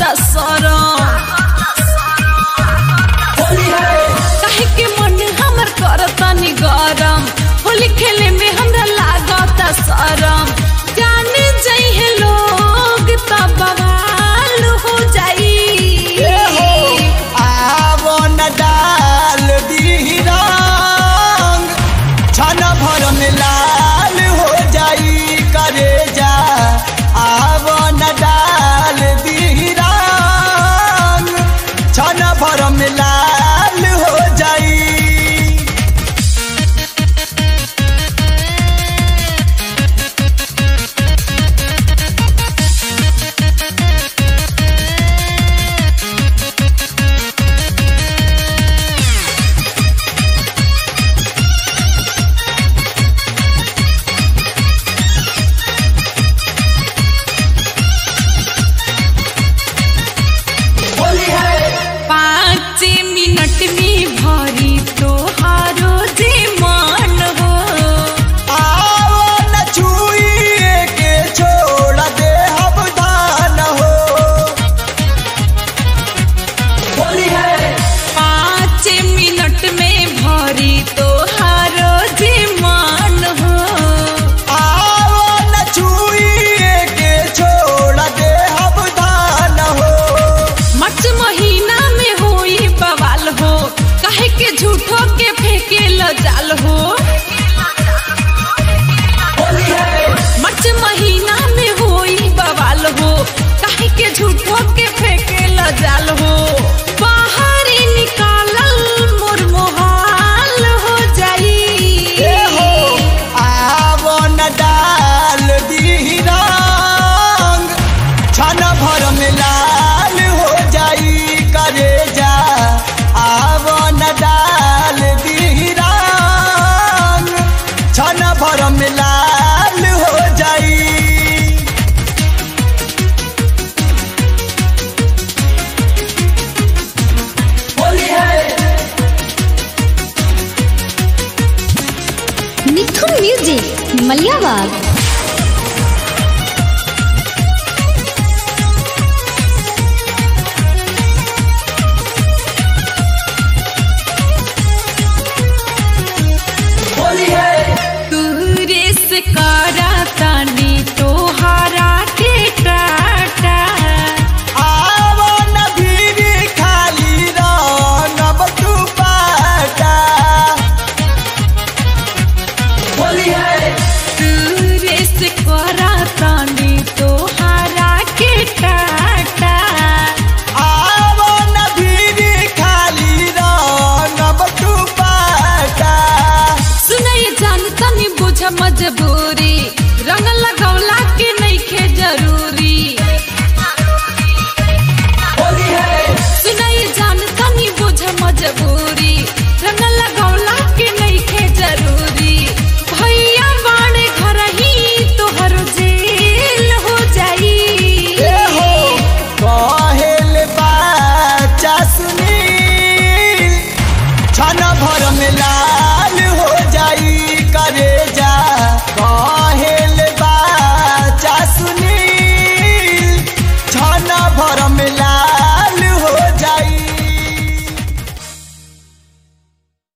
सरम काहे के मन हमर करतनी गरम होली खेले में हमरा लागत शरम जाने जइहे लोग तब बवाल हो जाई आवन डाल दी रंग छन भर में लाल हो जाई करे जा आवन डाल दी रंग छन भर में लाल हो जाई पाँच मिनट में भरी तोहारो जे मन हो आओ न छुइए के छोड़ दे हम धान हो पाँच मिनट में भरी तोहारो जे मन हो आओ न छुइए के छोड़ दे हम धान हो मार्च महीना में होई बवाल हो काहे के झूठो के फेंके ल जाल हो मार्च महीना में होई बवाल हो काहे के झूठो के फेंके ल जाल हो बाहर ही निकालल मोर मोहाल हो जाई आओ न डाल दी रंग छन भर में लाल हो जाई करे जा आओ न डाल दी रंग छन भर में लाल हो जाई मिथुन म्यूजिक मलियाबाग तूरे से करा तानी तोहारा के टाटा आवो न भीरी खाली रंगब तू पाटा तूरे से करा तानी तोहारा के टाटा आवो न भीरी खाली रंगब तू पाटा सुनई जान तनी बुझ मजबूरी रंग लगौला के नइखे जरूरी सुनई जान तनी बुझ मजबूरी रंग लगौला के नइखे जरूरी भैया बाणे घर ही तोहर जेल हो जाई कहेल बाचा सुनील छन भर में ला